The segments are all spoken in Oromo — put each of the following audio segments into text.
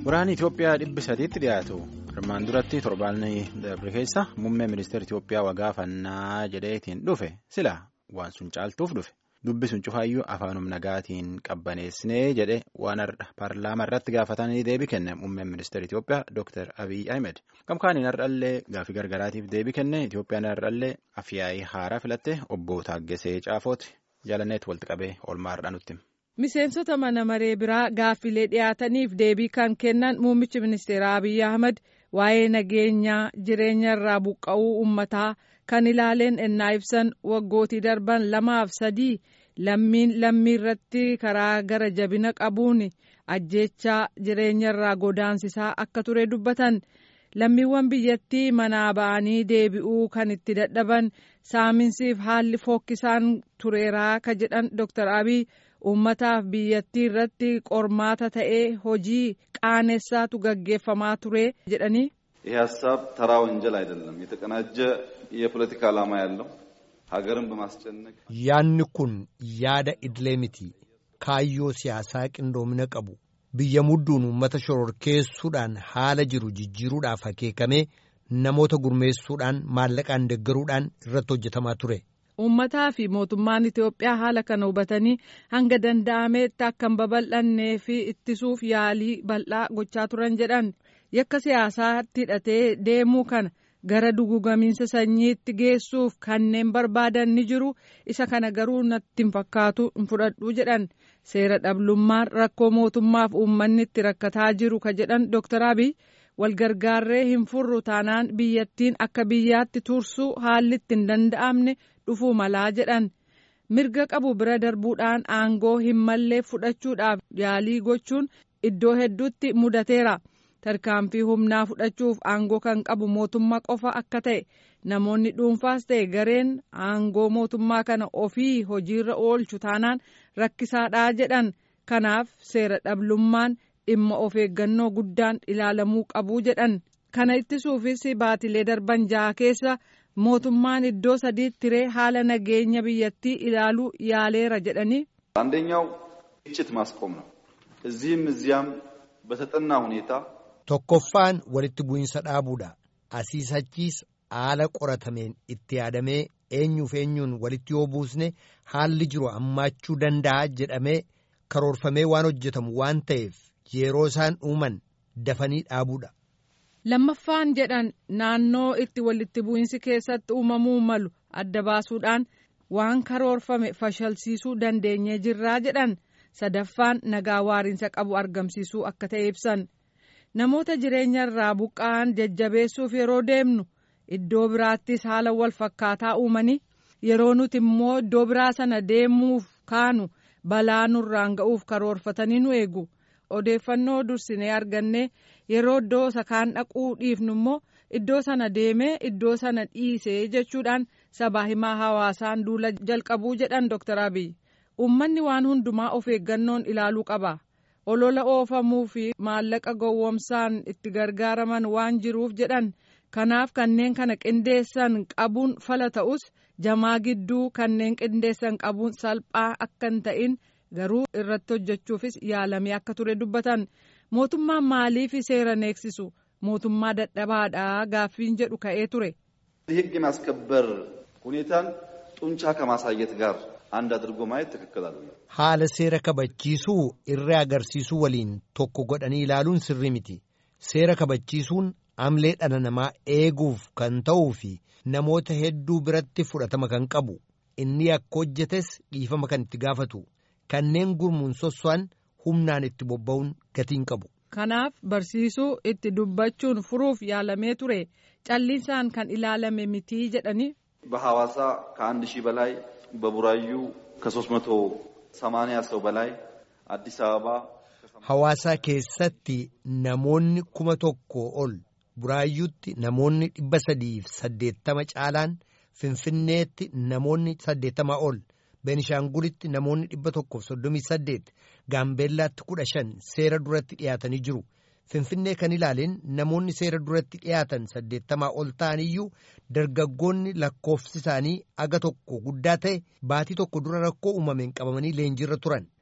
Waraanni Itoophiyaa dhibbi sadiitti dhiyaatu armaan duratti torbaanni darbe keessa muummee ministeera Itoophiyaa wagaafannaa jedheetiin dhufe sila waan sun caaltuuf dhufe dubbi sun cufaayyuu afaanum nagaatiin qabbaneessinee jedhe waan paarlaamaa irratti gaafatanii deebii kenne muummeen ministeera Itoophiyaa Dr. Abiy Ahmed gamkaaniin har'allee gaafii gargaraatiif deebii kenne Itoophiyaan har'allee afyaayii haaraa filatte obbo Taaggasee Caafooti jaalanneetti walitti qabee oolmaa har'a nutti. Miseensota mana maree biraa gaaffilee dhiyaataniif deebii kan kennan muummichi ministeeraa Abiy Ahmed waa'ee nageenyaa jireenya irraa buqqa'uu uummataa kan ilaaleen ennaa ibsan waggootii darban lamaaf sadii lammiin lammii irratti karaa gara jabina qabuun ajjeechaa jireenya irraa godaansisaa akka ture dubbatan lammiiwwan biyyattii manaa ba'anii deebi'uu kan itti dadhaban saaminsiif haalli fokkisaan tureeraa ka jedhan Dr. Abiy. uummataaf biyyattii irratti qormaata ta'ee hojii qaanessaatu gaggeeffamaa ture jedhanii ይህ ሀሳብ ተራ ወንጀል አይደለም የተቀናጀ የፖለቲካ ዓላማ ያለው ሀገርን በማስጨነቅ yaanni kun yaada idilee miti kaayyoo siyaasaa qindoomina qabu biyya mudduun uummata shororkeessuudhaan haala jiru jijjiiruudhaaf akeekamee namoota gurmeessuudhaan maallaqaan deggaruudhaan irratti hojjetamaa ture. uummataa fi mootummaan Itoophiyaa haala kana hubatanii hanga danda'ameetti akka hin babal'annee fi ittisuuf yaalii bal'aa gochaa turan jedhan yakka siyaasaatti hidhatee deemuu kana gara dugugamiinsa sanyiitti geessuuf kanneen barbaadan ni jiru isa kana garuu natti hin fakkaatu hin fudhadhu jedhan seera dhablummaan rakkoo mootummaaf uummanni itti rakkataa jiru ka jedhan Dr. Abiy walgargaarree hin furru taanaan biyyattiin akka biyyaatti tursuu haalli itti hin danda'amne dhufuu malaa jedhan mirga qabu bira darbuudhaan aangoo hin mallee fudhachuudhaaf yaalii gochuun iddoo hedduutti mudateera tarkaanfii humnaa fudhachuuf aangoo kan qabu mootummaa qofa akka ta'e namoonni dhuunfaas ta'e gareen aangoo mootummaa kana ofii hojiirra oolchu taanaan rakkisaadhaa jedhan kanaaf seera dhablummaan dhimma of eeggannoo guddaan ilaalamuu qabuu jedhan kana ittisuufis baatilee darban jaha keessa. mootummaan iddoo sadiitti tiree haala nageenya biyyattii ilaaluu yaaleera jedhanii አንደኛው ግጭት ማስቆም ነው እዚህም እዚያም በተጠና ሁኔታ tokkoffaan walitti bu'insa dhaabuudha asiis achiis haala qoratameen itti yaadamee eenyuuf eenyuun walitti yoo buusne haalli jiru hammaachuu danda'a jedhamee karoorfamee waan hojjetamu waan ta'eef yeroo isaan uuman dafanii dhaabuudha. lammaffaan jedhan naannoo itti walitti bu'insi keessatti uumamuu malu adda baasuudhaan waan karoorfame fashalsiisuu dandeenyee jirraa jedhan sadaffaan nagaa waariinsa qabu argamsiisuu akka ta'e ibsan namoota jireenya irraa buqqa'an jajjabeessuuf yeroo deemnu iddoo biraattis haala wal fakkaataa uumanii yeroo nuti immoo iddoo biraa sana deemuuf kaanu balaa nurraan ga'uuf karoorfatanii nu eegu. odeeffannoo dursinee arganne yeroo iddoo isa kaan dhaquu dhiifnu immoo iddoo sana deemee iddoo sana dhiisee jechuudhaan sabaa himaa hawaasaan duula jalqabuu jedhan Dr. Abiy uummanni waan hundumaa of eeggannoon ilaaluu qaba olola oofamuu fi maallaqa gowwomsaan itti gargaaraman waan jiruuf jedhan kanaaf kanneen kana qindeessan qabuun fala ta'us jamaa gidduu kanneen qindeessan qabuun salphaa akka hin ta'in. garuu irratti hojjechuufis yaalamee akka ture dubbatan mootummaan maaliif seera neeksisu mootummaa dadhabaadhaa gaaffiin jedhu ka'ee ture. ሕግ የማስከበር ሁኔታን ጡንቻ ከማሳየት ጋር አንድ አድርጎ ማየት ትክክል አይደለም። haala seera kabachiisuu irree agarsiisuu waliin tokko godhanii ilaaluun sirrii miti seera kabachiisuun amlee dhala namaa eeguuf kan ta'uu fi namoota hedduu biratti fudhatama kan qabu inni akka hojjetes dhiifama kan itti gaafatu. kanneen gurmuun sosso'an humnaan itti bobba'uun gatiin qabu. kanaaf barsiisuu itti dubbachuun furuuf yaalamee ture calliisaan kan ilaalame mitii jedhanii. በሐዋሳ ከአንድ ሺህ በላይ በቡራዩ ከሶስት መቶ ሰማንያ ሰው በላይ አዲስ አበባ Hawaasaa keessatti namoonni kuma tokko ol buraayyuutti namoonni dhibba sadiif saddeettama caalaan finfinneetti namoonni saddeettama ol. Beenishaangulitti namoonni dhibba tokkoof soddomii saddeet Gaambeellaatti kudha shan seera duratti dhiyaatanii jiru. Finfinnee kan ilaaleen namoonni seera duratti dhiyaatan saddeettamaa ol ta'aniyyuu dargaggoonni lakkoofsi isaanii aga tokko guddaa ta'e baatii tokko dura rakkoo uumameen qabamanii leenjiirra turan.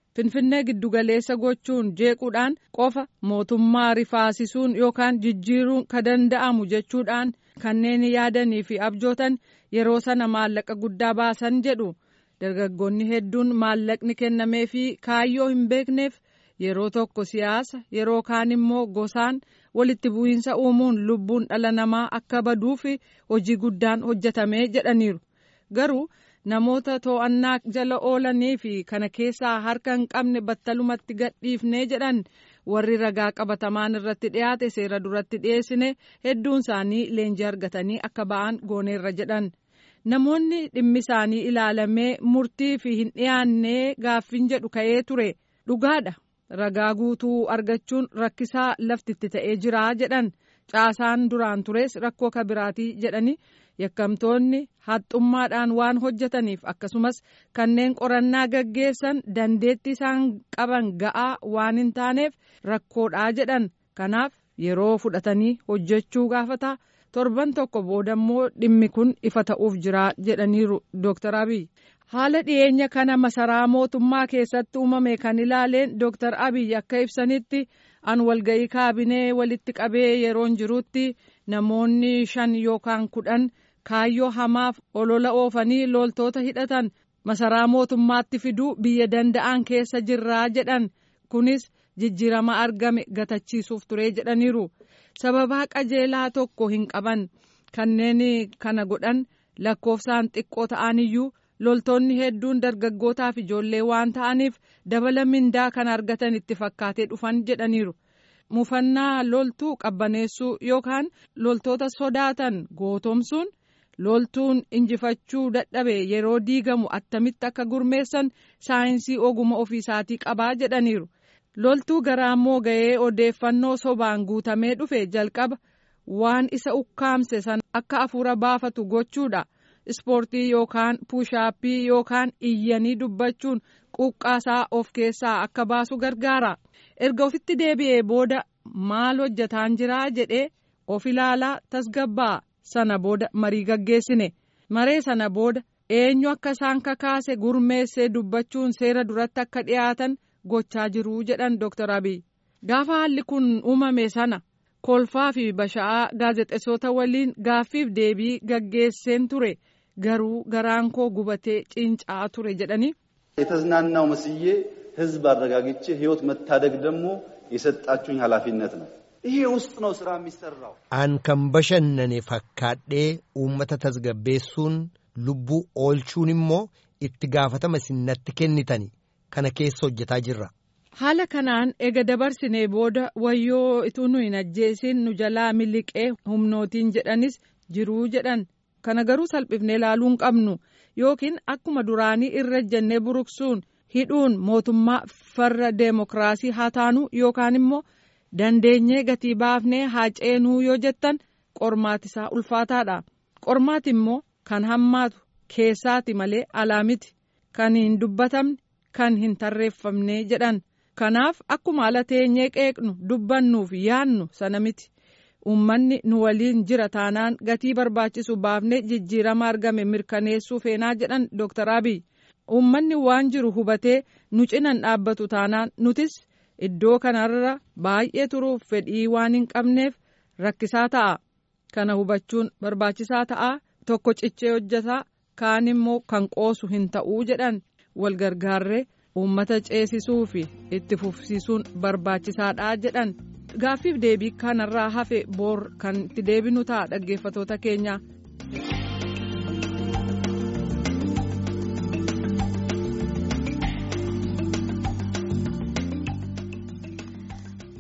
finfinnee giddugaleessa gochuun jeequudhaan qofa mootummaa rifaasisuun yookaan jijjiiruun ka danda'amu jechuudhaan kanneen yaadanii fi abjootan yeroo sana maallaqa guddaa baasan jedhu dargaggoonni hedduun maallaqni kennamee fi kaayyoo hin beekneef yeroo tokko siyaasa yeroo kaan immoo gosaan walitti bu'iinsa uumuun lubbuun dhala namaa akka baduu fi hojii guddaan hojjetamee jedhaniiru garuu. namoota to'annaa jala oolanii fi kana keessaa harka hin qabne battalumatti gadhiifnee jedhan warri ragaa qabatamaan irratti dhiyaate seera duratti dhiyeessine hedduun isaanii leenjii argatanii akka ba'an gooneerra jedhan namoonni dhimmi isaanii ilaalamee murtii fi hin dhiyaannee gaaffiin jedhu ka'ee ture dhugaadha ragaa guutuu argachuun rakkisaa laftitti ta'ee jira jedhan caasaan duraan tures rakkoo kabiraatii jedhani. yakkamtoonni haxxummaadhaan waan hojjetaniif akkasumas kanneen qorannaa gaggeessan dandeettii isaan qaban ga'aa waan hin taaneef rakkoodhaa jedhan kanaaf yeroo fudhatanii hojjechuu gaafata torban tokko boodammoo dhimmi kun ifa ta'uuf jira jedhaniiru dooktar abiy haala dhiyeenya kana masaraa mootummaa keessatti uumame kan ilaaleen dooktar abiy akka ibsanitti an walga'ii kaabinee walitti qabee yeroon jirutti namoonni shan yookaan kudhan. kaayyoo hamaaf olola oofanii loltoota hidhatan masaraa mootummaatti fiduu biyya danda'an keessa jirraa jedhan kunis jijjiirama argame gatachiisuuf ture jedhaniiru sababaa qajeelaa tokko hin qaban kanneen kana godhan lakkoofsaan xiqqoo ta'aniyyuu loltoonni hedduun dargaggootaaf ijoollee waan ta'aniif dabala mindaa kan argatan itti fakkaatee dhufan jedhaniiru. mufannaa loltuu qabbaneessuu yookaan loltoota sodaatan gootomsuun. loltuun injifachuu dadhabe yeroo diigamu attamitti akka gurmeessan saayinsii oguma ofiisaatii qabaa jedhaniiru loltuu garaammoo ga'ee odeeffannoo sobaan guutamee dhufe jalqaba waan isa ukkaamse san akka afuura baafatu gochuudha ispoortii yookaan puushaappii yookaan iyyanii dubbachuun quuqqaasaa of keessaa akka baasu gargaara erga ofitti deebi'ee booda maal hojjetaan jiraa jedhee of ilaalaa tasgabbaa. sana booda marii gaggeessine maree sana booda eenyu akka isaan kakaase gurmeessee dubbachuun seera duratti akka dhiyaatan gochaa jiru jedhan dooktar abiy gaafa haalli kun uumame sana kolfaa fi basha'aa gaazexeessota waliin gaaffiif deebii gaggeesseen ture garuu garaan koo gubatee cincaa ture jedhani. የተዝናናው መስዬ ህዝብ አረጋግቼ ህይወት መታደግ ደግሞ የሰጣችሁኝ ኃላፊነት ነው። ይሄ ውስጥ ነው ስራ የሚሰራው። An kan bashannane fakkaadhee uummata tasgabbeessuun lubbuu oolchuun immoo itti gaafatama sinnatti kennitani kana keessa hojjetaa jirra. Haala kanaan ega dabarsinee booda wayyoo ituu nu hin ajjeesin nu jalaa miliqee humnootiin jedhanis jiruu jedhan kana garuu salphifnee ilaaluu hin qabnu yookiin akkuma duraanii irra jennee buruqsuun hidhuun mootummaa farra deemokiraasii haa taanu yookaan immoo. dandeenyee gatii baafnee haa ceenuu yoo jettan qormaatisaa ulfaataadha qormaati immoo kan hammaatu keessaati malee alaa miti kan hin dubbatamne kan hin tarreeffamne jedhan kanaaf akkuma ala teenyee qeeqnu dubbannuuf yaannu sana miti uummanni nu waliin jira taanaan gatii barbaachisu baafnee jijjiirama argame mirkaneessuu feenaa jedhan dooktar abiy uummanni waan jiru hubatee nu cinan dhaabbatu taanaan nutis. iddoo kanarra baay'ee turuuf fedhii waan hin qabneef rakkisaa ta'a kana hubachuun barbaachisaa ta'a tokko cichee hojjetaa kaan immoo kan qoosu hin ta'uu jedhan wal gargaarree uummata ceesisuu fi itti fufsiisuun barbaachisaadha jedhan gaaffiif deebii kanarraa hafe boor kan itti deebinu ta'a dhaggeeffatoota keenya